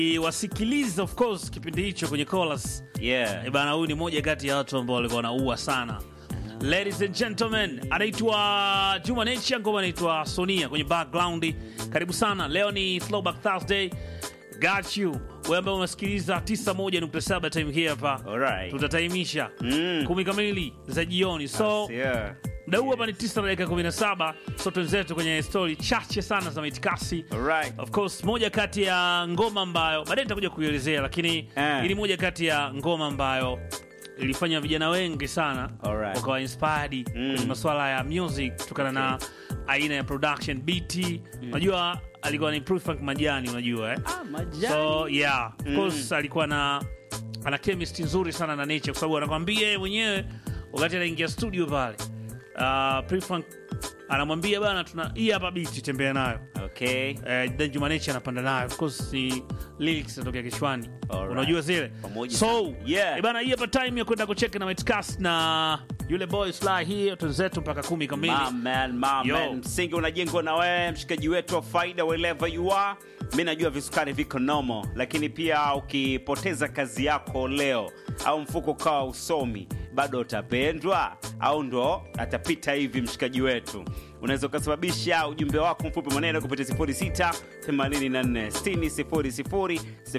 wasikiliza of course kipindi hicho kwenye chorus Yeah. Eh, bana huyu ni moja kati ya watu ambao walikuwa wanaua sana ladies and gentlemen anaitwa juma nature ngoma anaitwa sonia kwenye background karibu sana leo ni throwback thursday got you wewe ambaye unasikiliza 91.7 time hii hapa Alright. tutataimisha Mm. kumi kamili za jioni so Yeah. mda huu hapa ni 9 na dakika 17 so twenzetu kwenye stori chache sana za mitikasi Alright. of course moja kati ya ngoma ambayo baadaye nitakuja kuielezea lakini Eh. ili moja kati ya ngoma ambayo ilifanya vijana wengi sana Alright. wakawa inspired kwenye masuala ya music kutokana na aina ya production bt unajua alikuwa ni Prufunk majani unajua eh? Ah, majani. so yeah of course alikuwa na ana chemistry nzuri sana na nature kwa sababu anakwambia yeye mwenyewe wakati anaingia studio pale uh, Prufunk anamwambia bana tuna hii hapa biti tembea nayo Okay. eh, then Juma Nature anapanda nayo of course ni lyrics zinatokea kichwani Alright. unajua zile Pamoja so sana. Yeah. eh, bana hii hapa time ya kwenda kucheka na Metcast na yule boy Sly hii twenzetu mpaka kumi kamili My man, my Yo. man. Msingi unajengwa na wewe mshikaji wetu wa faida wherever you are. Mi najua visukari viko nomo, lakini pia ukipoteza kazi yako leo au mfuko ukawa usomi, bado utapendwa au ndo atapita hivi mshikaji wetu. Unaweza ukasababisha ujumbe wako mfupi maneno kupitia 06 84 60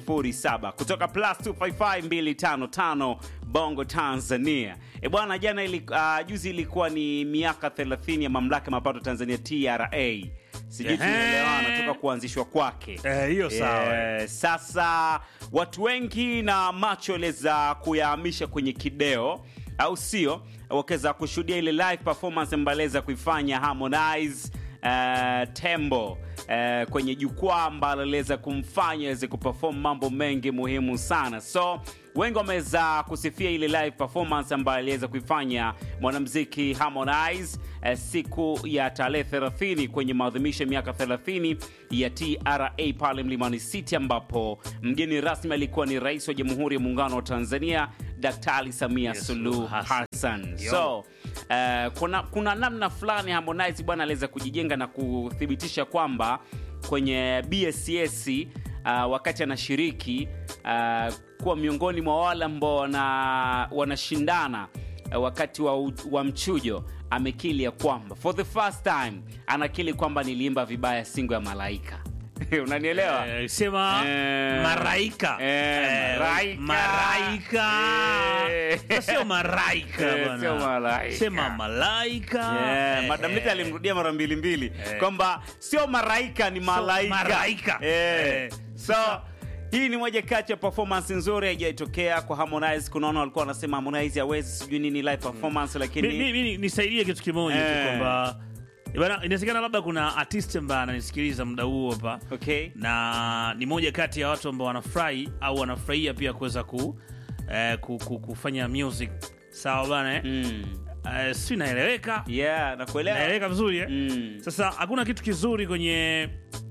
07 kutoka plus 255 255 Bongo Tanzania. E bwana, jana ili, uh, juzi ilikuwa ni miaka 30 ya mamlaka ya mapato Tanzania TRA. Sijui Ehe. tunaelewana toka kuanzishwa kwake. Eh, hiyo sawa. Eh, sasa watu wengi na macho waliweza kuyahamisha kwenye kideo au sio, wakaweza kushuhudia ile live performance ambayo aliweza kuifanya Harmonize uh, Tembo uh, kwenye jukwaa ambalo aliweza kumfanya aweze kuperform mambo mengi muhimu sana so wengi wameweza kusifia ile live performance ambayo aliweza kuifanya mwanamziki Harmonize eh, siku ya tarehe 30 kwenye maadhimisho ya miaka 30 ya TRA pale Mlimani City, ambapo mgeni rasmi alikuwa ni Rais wa Jamhuri ya Muungano wa Tanzania Daktari Samia Yes, Suluhu Hassan. Hassan. Yo. So eh, kuna, kuna namna fulani Harmonize bwana aliweza kujijenga na kuthibitisha kwamba kwenye BSCS uh, wakati anashiriki uh, kuwa miongoni mwa wale ambao wana, wanashindana uh, wakati wa, u- wa mchujo amekili ya kwamba for the first time anakili kwamba niliimba vibaya singo ya malaika unanielewa Eh, sema Eh, maraika eh, Eh, maraika. maraika Eh. Sasa sio maraika Eh, bwana. sio malaika. sema malaika Yeah, Eh, Madam Lita eh. alimrudia mara mbili mbili Eh. kwamba sio maraika ni malaika, maraika. Eh. Eh. so hii ni moja kati ya performance nzuri haijaitokea kwa Harmonize. Kunaona walikuwa wanasema Harmonize hawezi sijui nini live performance, lakini Mi- mi- mi- nisaidie kitu kimoja tu Eh. kwamba bana, inawezekana labda kuna artist ambaye ananisikiliza muda huo hapa okay. na ni moja kati ya watu ambao wanafurahi au wanafurahia pia kuweza ku, eh, ku, ku, kufanya music sawa bana eh? mm. Eh, si naeleweka yeah, nakuelewa naeleweka vizuri eh? mm. Sasa hakuna kitu kizuri kwenye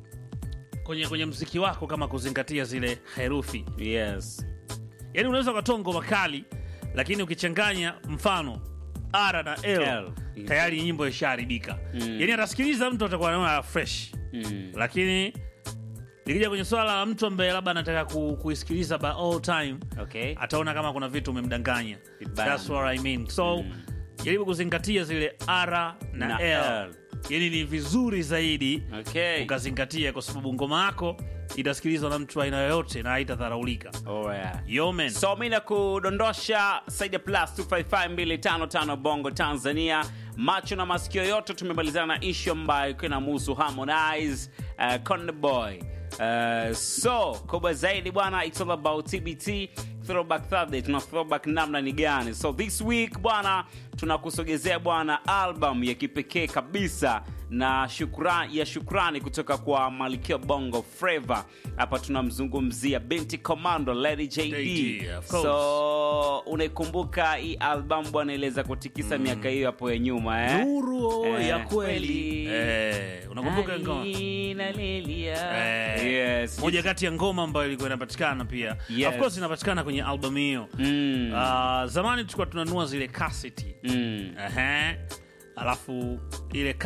kwenye kwenye mziki wako kama kuzingatia zile herufi. yes. Yaani unaweza ukatoa ngoma kali, lakini ukichanganya mfano R na L, L. tayari nyimbo ishaharibika. Mm. Yaani atasikiliza mtu atakuwa anaona fresh, Mm. lakini ikija kwenye swala la mtu ambaye labda anataka ku, kuisikiliza by all time Okay. ataona kama kuna vitu umemdanganya. Vibaya. That's what I mean. So jaribu kuzingatia zile R na, Na L. L. Yaani ni vizuri zaidi Okay. ukazingatia kwa sababu ngoma yako itasikilizwa na mtu aina yoyote na haitadharaulika. Alright. Yo man. so mi nakudondosha saidi ya plus 255255 bongo tanzania macho na masikio yote tumemalizana na ishu ambayo ikiwa inamuhusu harmonize uh, Konde boy uh, so kubwa zaidi bwana it's all about tbt throwback Thursday tuna throwback namna ni gani so this week bwana tunakusogezea bwana album ya kipekee kabisa na shukran, ya shukrani kutoka kwa Malkia Bongo Flava. Hapa tunamzungumzia binti Commando Lady JD. JD, of course. So unaikumbuka hii album bwana, iliweza kutikisa miaka hiyo hapo ya nyuma eh? Nuru Eh, ya kweli. kweli. Eh, unakumbuka ngoma? Alina Lilia. Eh, Yes. moja kati ya ngoma ambayo ilikuwa inapatikana pia Yes. of course inapatikana kwenye album hiyo Mm. Ah, zamani tulikuwa tunanunua zile kaseti Mm. Ehe. alafu ile kas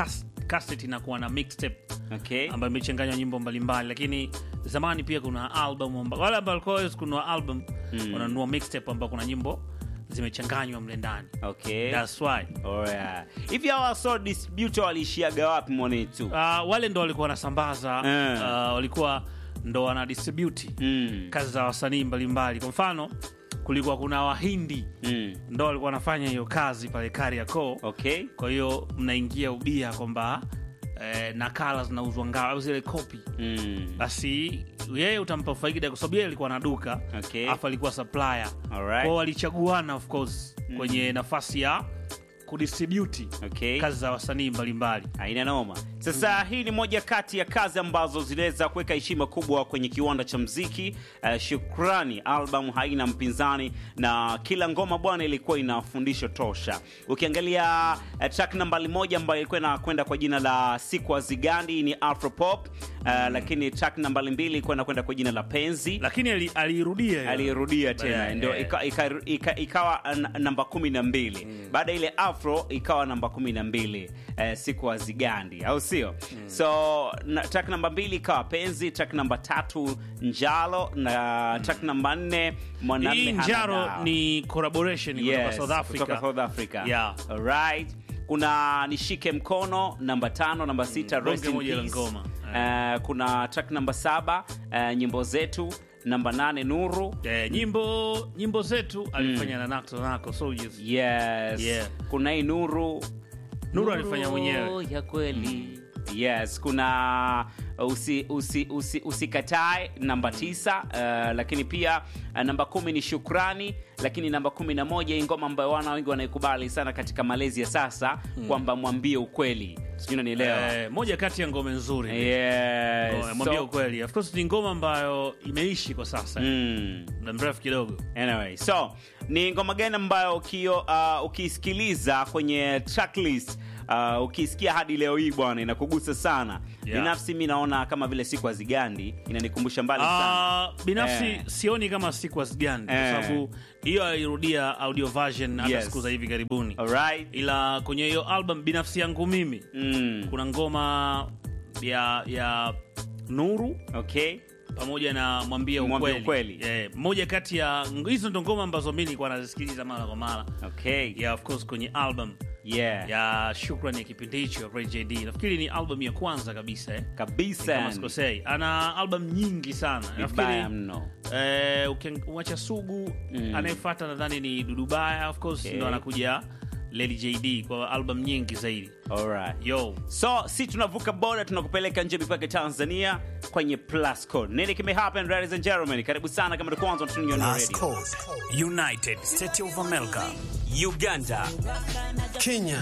cassette inakuwa na mixtape Okay. ambayo imechanganywa nyimbo mbalimbali lakini zamani pia kuna album amba, wale ambao walikuwa hawezi kununua album wananunua mixtape ambao kuna nyimbo zimechanganywa mle ndani Okay. That's why. Alright. Hivi hawa so distributor waliishiaga wapi mwanetu? Uh, wale ndo walikuwa wanasambaza Eh. uh, walikuwa ndo wana distribute Mm. kazi za wasanii mbalimbali kwa mfano kulikuwa kuna wahindi Mm. ndo walikuwa wanafanya hiyo kazi pale Kariakoo Okay. kwa hiyo mnaingia ubia kwamba eh, nakala zinauzwa ngao au zile kopi Mm. basi yeye utampa faida kwa sababu yeye alikuwa na duka Okay. afu alikuwa supplier Alright. kwao walichaguana of course kwenye nafasi ya kudistribute Okay. kazi za wasanii mbalimbali Haina noma. Sasa hii ni moja kati ya kazi ambazo ziliweza kuweka heshima kubwa kwenye kiwanda cha mziki. Uh, Shukrani album haina mpinzani na kila ngoma bwana ilikuwa ina fundisho tosha. Ukiangalia uh, track nambari moja ambayo ilikuwa inakwenda kwa jina la siku Zigandi ni Afropop. Uh, lakini track nambari mbili ilikuwa inakwenda kwa jina la Penzi. lakini ali- aliirudia hiyo. alirudia tena Baadaye, ndio eh. ika, ika, ika, ikawa n- namba kumi na mbili baada ya ile afro ikawa namba kumi na mbili eh, siku azigandi au sio so na, track namba mbili ikawa penzi track namba tatu njalo na track namba nne mwanamme hii hana njaro dawa. ni collaboration kutoka Yes, South Africa. kutoka South Africa. Yeah. Alright. kuna nishike mkono namba tano namba sita bonge Rest in moja la Peace. ngoma. Eh, kuna track namba saba eh, nyimbo zetu namba nane nuru Eh, nyimbo nyimbo zetu alifanya na Nakto Nako Soldiers. yes Yeah. kuna hii nuru Nuru alifanya mwenyewe. ya kweli yes kuna usi, usi, usi, usikatae namba tisa uh, lakini pia uh, namba kumi ni shukrani lakini namba kumi na moja hii ngoma ambayo wana wengi wanaikubali sana katika malezi ya sasa kwamba mwambie ukweli sijui nanielewa Eh, moja kati ya ngome nzuri yes. Ngome, mwambie So- ukweli of course ni ngoma ambayo imeishi kwa sasa mm. muda mrefu kidogo Anyway, so ni ngoma gani ambayo ukio, uh, ukiisikiliza kwenye tracklist uh, ukiisikia hadi leo hii bwana inakugusa sana Yeah. binafsi mi naona kama vile siku azigandi inanikumbusha mbali sana Ah, binafsi Eh. sioni kama Sequence gani kwa Eh. sababu hiyo alirudia audio version hata Yes. siku za hivi karibuni Alright? ila kwenye hiyo album binafsi yangu mimi Mm. kuna ngoma ya ya nuru Okay. pamoja na mwambie Mwambie ukweli, ukweli. Eh, moja kati ya hizo ndo ngoma ambazo mi nilikuwa nazisikiliza mara kwa mara Okay. yeah, of course kwenye album Yeah. ya shukrani ya kipindi hicho Ray JD nafikiri ni album ya kwanza kabisa eh? Kabisa. kama yani. sikosei ana album nyingi sana Vibaya nafikiri mno. eh, ukiacha sugu Mm. anayefata nadhani ni dudubaya of course Okay. ndo anakuja Lady JD kwa album nyingi zaidi Alright. yo so si tunavuka boda tunakupeleka nje mipaka tanzania kwenye plus code nini kimehappen ladies and gentlemen karibu sana kama ndo kwanza unatunia na Last radio Code. United States of America. Uganda. Kenya.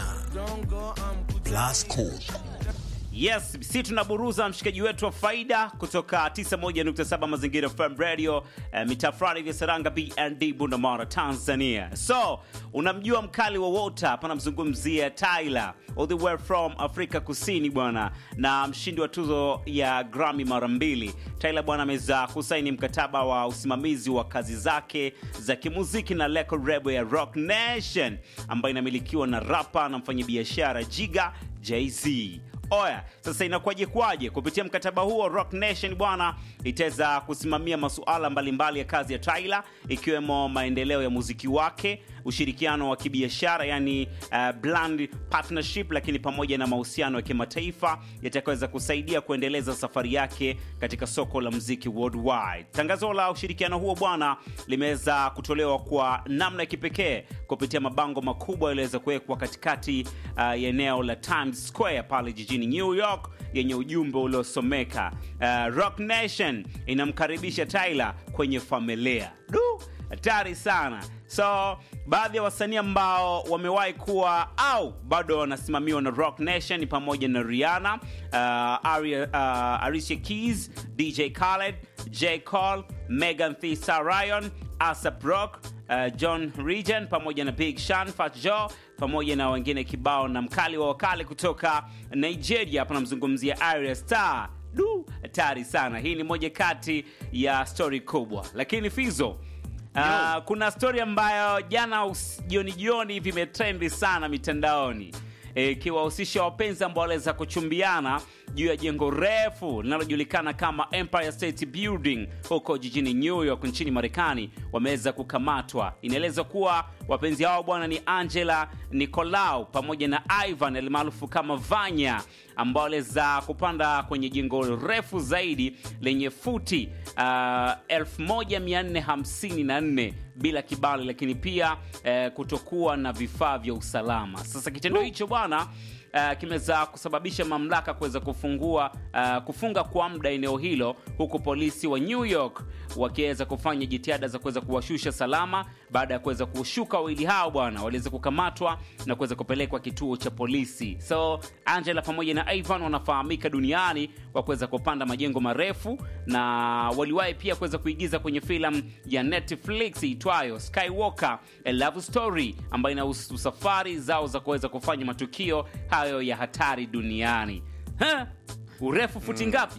Last Code. yes si tunaburuza mshikaji wetu wa faida kutoka 91.7 mazingira fm radio eh, mitaa fulani vya saranga bnd bundamara tanzania so unamjua mkali wa wota hapa namzungumzia tyler all the way from afrika kusini bwana na mshindi wa tuzo ya grammy mara mbili tyler bwana ameweza kusaini mkataba wa usimamizi wa kazi zake za kimuziki na record label ya rock nation ambayo inamilikiwa na rapa na mfanyabiashara jiga jz oya sasa inakuwaje kwaje kupitia mkataba huo rock nation bwana itaweza kusimamia masuala mbalimbali ya kazi ya tyler ikiwemo maendeleo ya muziki wake ushirikiano wa kibiashara yani uh, brand partnership lakini pamoja na mahusiano ya kimataifa yatakaweza kusaidia kuendeleza safari yake katika soko la mziki worldwide tangazo la ushirikiano huo bwana limeweza kutolewa kwa namna ya kipekee kupitia mabango makubwa yaliweza kuwekwa katikati uh, ya eneo la times square pale jijini new york yenye ujumbe uliosomeka uh, rock nation inamkaribisha tyler kwenye familia du hatari sana so baadhi ya wasanii ambao wamewahi kuwa au bado wanasimamiwa na rock nation ni pamoja na rihanna uh, Aria, uh, alicia keys dj khaled j cole megan Thee Stallion, asap rock uh, john regan pamoja na big shan fat joe pamoja na wengine kibao na mkali wa wakali kutoka nigeria hapa namzungumzia Arya star du hatari sana hii ni moja kati ya stori kubwa lakini fizo Uh, kuna stori ambayo jana us- jioni jioni hivi imetrendi sana mitandaoni eh, ikiwahusisha wapenzi ambao waliweza kuchumbiana juu ya jengo refu linalojulikana kama Empire State Building huko jijini New York nchini Marekani wameweza kukamatwa. Inaelezwa kuwa wapenzi hao bwana ni Angela Nicolau pamoja na Ivan almaarufu kama Vanya ambao waliweza kupanda kwenye jengo refu zaidi lenye futi uh, 1454 bila kibali, lakini pia eh, kutokuwa na vifaa vya usalama. Sasa kitendo hicho bwana uh, kimeweza kusababisha mamlaka kuweza kufungua uh, kufunga kwa muda eneo hilo, huku polisi wa New York wakiweza kufanya jitihada za kuweza kuwashusha salama. Baada ya kuweza kushuka wawili hao bwana, waliweza kukamatwa na kuweza kupelekwa kituo cha polisi. So Angela pamoja na Ivan wanafahamika duniani kwa kuweza kupanda majengo marefu, na waliwahi pia kuweza kuigiza kwenye filamu ya Netflix itwayo Skywalker A Love Story ambayo inahusu safari zao za kuweza kufanya matukio hayo ya hatari duniani. Ha? Urefu futi ngapi?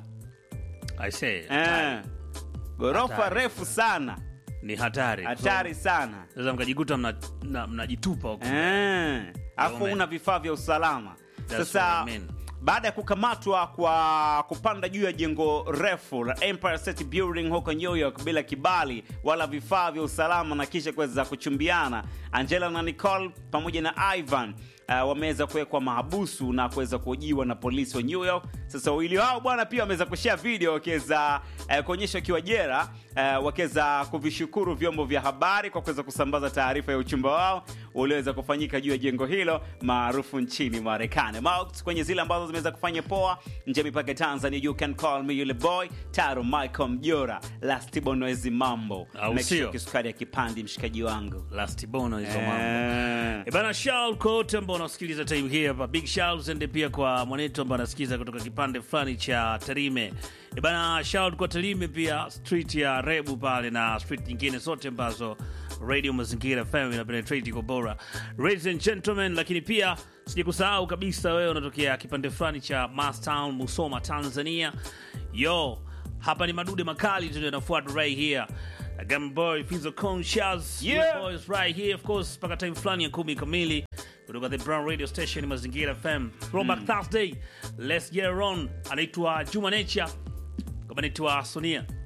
I say, Eh, ghorofa Hatari. refu sana, ni hatari hatari sana. sasa mkajikuta mnajitupa mna, mnajitupa huko Eh, alafu man. una vifaa vya usalama. That's Sasa what I mean. baada ya kukamatwa kwa kupanda juu ya jengo refu la Empire State Building huko New York bila kibali wala vifaa vya usalama na kisha kuweza kuchumbiana, Angela na Nicole pamoja na Ivan uh, wameweza kuwekwa mahabusu na kuweza kuhojiwa na polisi wa New York. Sasa wawili hao bwana pia wameweza kushare video wakiweza uh, kuonyesha wakiwa jera uh, wakiweza kuvishukuru vyombo vya habari kwa kuweza kusambaza taarifa ya uchumba wao ulioweza kufanyika juu ya jengo hilo maarufu nchini Marekani. Marks kwenye zile ambazo zimeweza kufanya poa nje ya mipaka ya Tanzania, you can call me yule boy Taro Michael Mjora, Last Bonoezi mambo Au Make sure sio? kisukari ya kipandi mshikaji wangu last bono hizo mambo Eh. E bana, shout kwa wote ambao wanasikiliza time hii hapa, big shout and pia kwa mwanetu ambao anasikiliza kutoka kipande fulani cha Tarime. E bana, shout kwa Tarime pia, street ya Rebu pale na street nyingine zote ambazo Radio Mazingira FM ina penetrate kwa bora. Ladies and gentlemen, lakini pia sijakusahau kabisa, wewe unatokea kipande fulani cha Mastown, Musoma, Tanzania. Yo, hapa ni madude makali tu yanafuata right here. Gamboy Fizo Conscious Yeah. boys right here of course mpaka time fulani ya kumi kamili kutoka the Brown Radio Station Mazingira FM Throwback Thursday let's get it on anaitwa Juma Nature kama anaitwa Sonia